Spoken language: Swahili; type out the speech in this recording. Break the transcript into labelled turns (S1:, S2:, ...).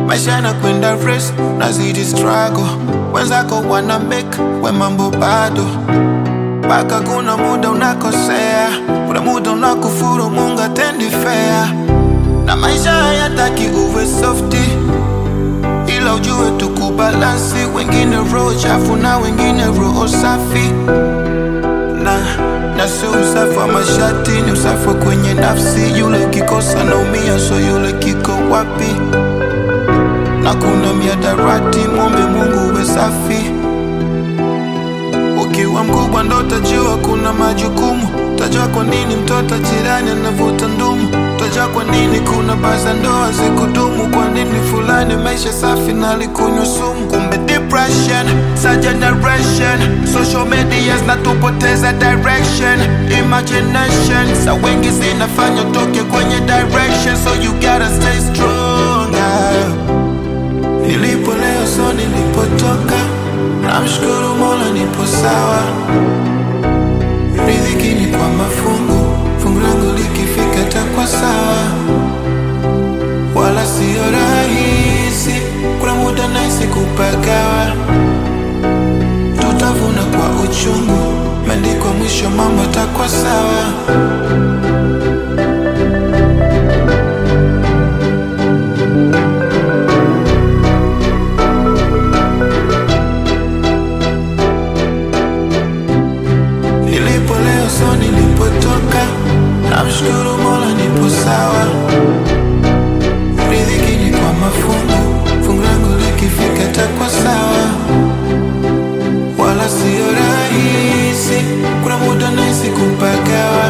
S1: maisha yanakwenda race, nazidi struggle, wenzako wana make we mambo bado mpaka kuna muda unakosea, kuna muda unakufuru, Mungu atendi fair, na maisha hayataki uwe softi, ila ujue tukubalansi, wengine roho chafu na wengine roho safi na na sio usafi wa mashati, ni usafi wa kwenye nafsi. Yule ukikosa naumia, so yule kiko wapi? Na kuna miadarati, mwombe Mungu uwe safi. Ukiwa mkubwa ndo utajua kuna majukumu, utajua kwa nini mtoto jirani anavuta ndumu, utajua kwa nini kuna baza ndoa zikudumu, kwa nini fulani maisha safi na alikunywa sumu. Kumbe depression sa generation, social media zinatupoteza direction, imagination sa wengi zinafanya utoke kwenye direction, so you gotta stay strong. ah. Nilipo leo so nilipotoka, namshukuru Mola nipo sawa. Riziki ni kwa mafungu, fungu langu likifika takwa sawa, wala sio rahisi. Kuna muda nahisi kupagawa, tutavuna kwa uchungu, meandikwa mwisho mambo takwa sawa. Nilipo leo so nilipotoka, namshukuru Mola nipo sawa. Riziki ni kwa mafungu, fungu langu likifika takwa sawa, wala sio rahisi. Kuna muda nahisi kupagawa,